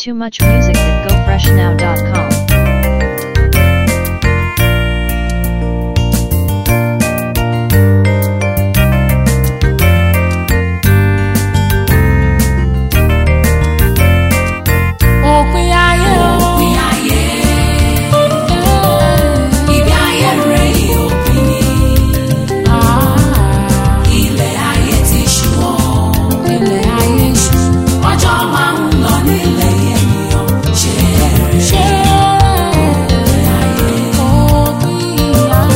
Too much music at gofreshnow.com. òpin ayé o. òpin ayé ibi ayé rẹ̀ yìí òpin ni ilẹ̀ ayé ti ṣú ọ́ ilẹ̀ ayé ṣú. ọjọ́ máa ń lọ nílẹ̀ ènìyàn ṣe rẹ̀ ṣé òpin ayé òpin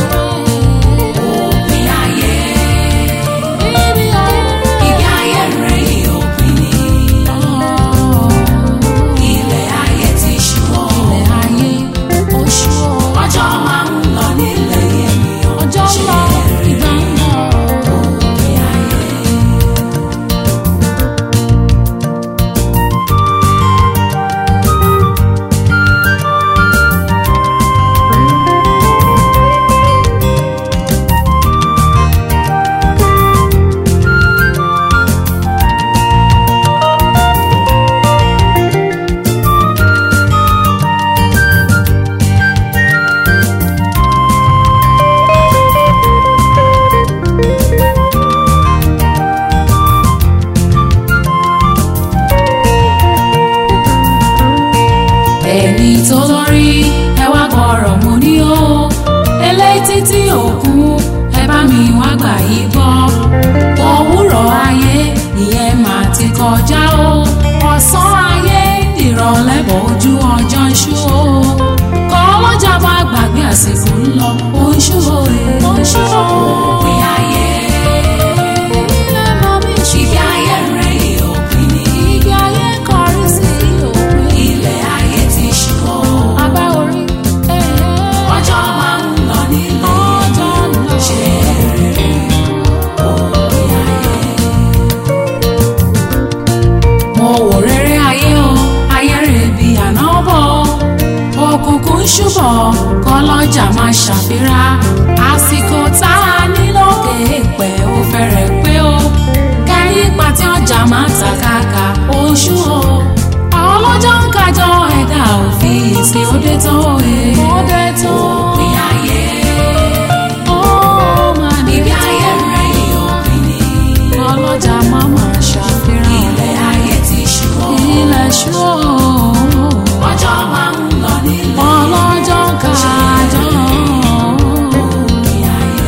òpin ayé ayé ibi ayé ibi ayé rẹ̀ yìí òpin ni ilẹ̀ ayé ti ṣú ọ́ ilẹ̀ ayé ó ṣú o. ọjọ́ máa ń lọ nílẹ̀ ènìyàn ọjọ́ ń ṣe lọ rẹ̀ ìgbà ń lọ. òpin ayé. ẹni tó lórí ẹ wá gbọ́rọ̀ mo ní o eléyìí títí òkun ẹ bá mi wá gbà yí gbọ́ òwúrọ̀ ayé ìyẹn mà ti kọjá o ọ̀sán ayé ìrọ̀lẹ́ bọ̀ ojú ọjọ́ ń ṣú o kọ́ ọlọ́jà bá gbàgbé àsìkò ń lọ ó ń ṣú o ó ń ṣú o òpin ayé ilé mọ́ mi ṣú ibi ayé rẹ̀ yìí òpin ni ibi ayé kọrí sí òpin ilẹ̀ ayé ti ṣú ọ́ abẹ́ orí ọjọ́ máa ń lọ nílẹ̀ ọjọ́ ń lọ. ṣe rere òpin ayé mo wò rere ayé o ayé rè bí àná bọ̀ òkùnkùn ń ṣúbọ̀ kọlọ́jà máa ṣàfihàn àsìkò tá a ní lókè èèpẹ̀ ó fẹ́rẹ̀ pé o kẹ́yìn pàtí ọjà máa ta kàkà oṣù o àwọn ọlọ́jọ́ ń kájọ ẹ̀dá òfin ìsìn òde tó e òde tó òpin ayé ó máa ní ibi ayé rẹ̀ yìí òpin ni ọlọ́jà máa máa ṣàfihàn ilẹ̀ ayé ti ṣú ọ́ ilẹ̀ ṣú o. ọjọ́ máa ń lọ nílẹ̀ ọlọ́jọ́ kájọ́ òpin ayé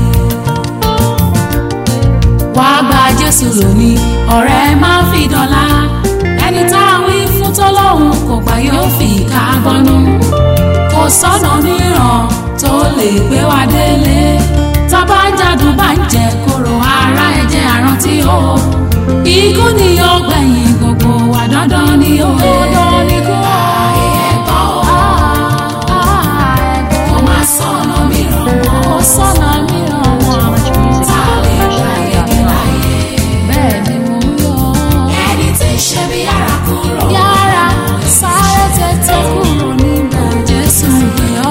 wá gba jésù lónìí ọ̀rẹ́ máa fi dọ́là ẹni tá a wí fún tó lóhùn kò gbà yóò fi ká gbọ́nú kò sọ́nà mìíràn tó lè gbé wa délé tábà ń jádùn bá ń jẹ kóró ara ẹ̀jẹ̀ àrántí o ikú ni yóò gbẹ̀yìn gbogbo wa dandan ni ó dandan ni kú. ẹ̀gbọ́n o kò máa sọ̀nà mìíràn mọ́ Kò sọ́nà mìíràn Too wọn. much music tá a at lè gba yege gofreshnow.com. láyé bẹ́ẹ̀ ni mo ń yọ. ẹni tí ń ṣe bí yàrá kúrò yára sáré tètè kúrò níbẹ̀ jésù gbé ọ́.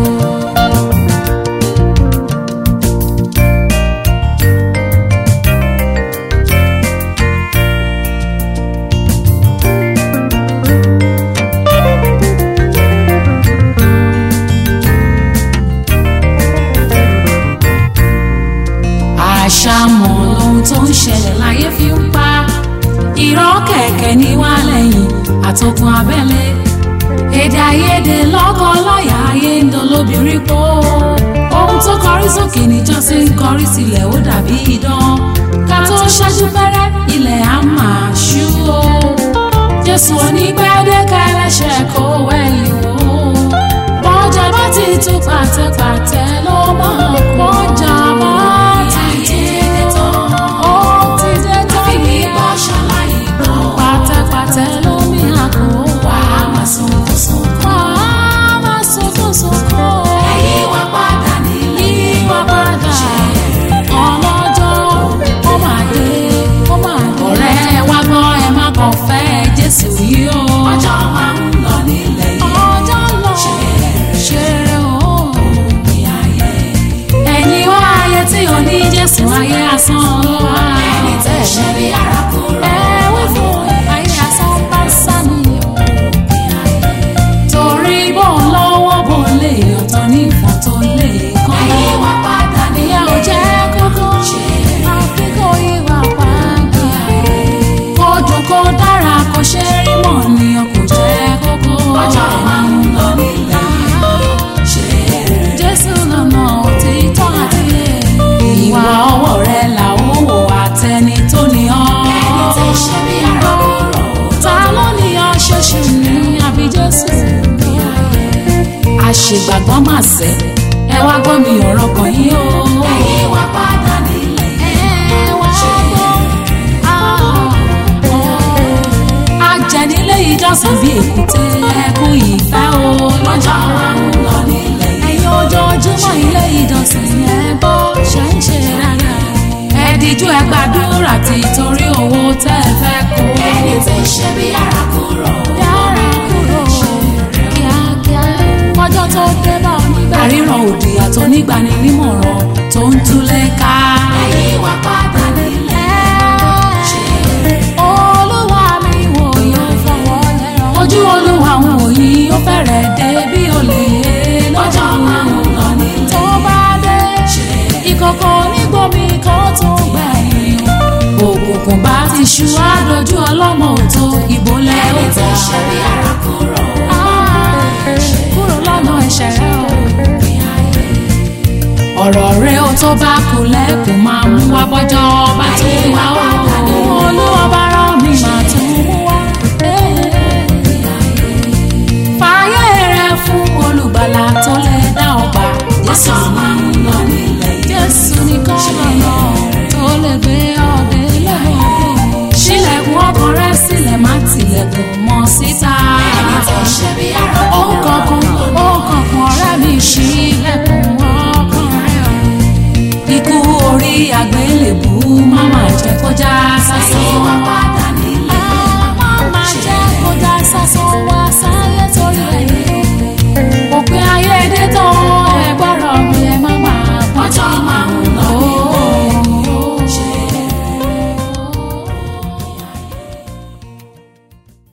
àṣàmọ̀ lohun tó ń ṣẹlẹ̀ láyé fi ń pa irọ́ kẹ̀kẹ́ ní wá lẹ́yìn àtòkùn abẹ́lé èdè àìyedè lọ́kọ láyà ayé ń dolóbìnrin pọ̀ ohun tó kọrí sókè níjọ́sí ń kọrí sílẹ̀ ó dàbí idán ká tó ṣáájú fẹ́rẹ́ ilẹ̀ á máa ṣú o jésù onígbẹ́dẹ́ka ẹlẹ́ṣẹ̀ kó wẹ̀yìn wò ó bọ́jà bá ti tú pàtẹ́pàtẹ́ ló máa bọ́jà bá ti dé tán ó ti dé tán àfi bí nìyẹn bọ́ ṣaláyé gbọ́ pàtẹ́pàtẹ́ ló mi àpò wà á máa sunkún sunkún wà á máa sunkún sunkún ẹ̀yìn wá padà nílé yíwá padà ọlọ́jọ́ ó máa dé ó máa dé ọ̀rẹ́ wa gbọ́ ẹ má kàn fẹ́ jésù yìí o ọjọ́ máa ń lọ nílẹ̀ yìí ọjọ́ lọ ṣe ṣeré o òpin ayé Jésù àṣegbàgbọ́ mà sẹ́ ẹ wá gbọ́ mi ọ̀rọ̀ kan yín o. ẹ̀yin wá padà nílé ẹ wá gbọ́ ajẹnilé ìjọsìn bíi èkúté ẹkún ìfẹ́ o lọ́jọ́ wa ń lọ nílé ẹ̀yin ojoojúmọ́ ilé ìjọsìn ẹ bó ṣe ń ṣe rárá ẹ díjú ẹ gbàdúrà tí torí owó tẹ́ ẹ fẹ́ kó ẹni tí ń ṣe bí ara kúrò yára kúrò kíákíá kọjọ́ tó dé bá onígbà àríran òdì àtọ́nígbani nímọ̀ràn tó ń túlẹ̀ ká. ẹ̀yin wá padà nílé olúwa mi wò yóò fọwọ́ lẹ́rọ. ojú olúwa ń wò yìí ó fẹ́rẹ̀ dé bí olè lọ́jọ́ wa ń lọ nílé tó bá dé ìkòkò onígbòmí kan tó gbẹ̀yìn òkùnkùn bá ti ṣú àdójú ọlọ́mọ òtó ìbólẹ̀ ẹni tí òtá ń ṣe bí ara kúrò kúrò lọ́nà ẹ̀ṣẹ̀ rẹ o. ọ̀rọ̀ rẹ ó tó bá kú lẹ́kùn máa mú wá bọ́jọ́ bá tó wá o. olúwa bá rán mi máa tún mú wá. fààyè rẹ fún olùgbàlà tó lè dá ọgbà. jésù lọ́jọ́ wa ń lọ nílé jésù nìkan lọ́nà tó lè gbé ọdẹ lẹ́wọ̀n. ṣílẹ̀kùn ọkàn rẹ sílẹ̀ má tilẹ̀kùn mọ́ síta. ẹni tí ń ṣe bí ara ó kúrò kankan ó kankan ọ̀rẹ́ mi ṣílẹ̀kùn ọkàn rẹ o. ikú orí àgbẹ̀.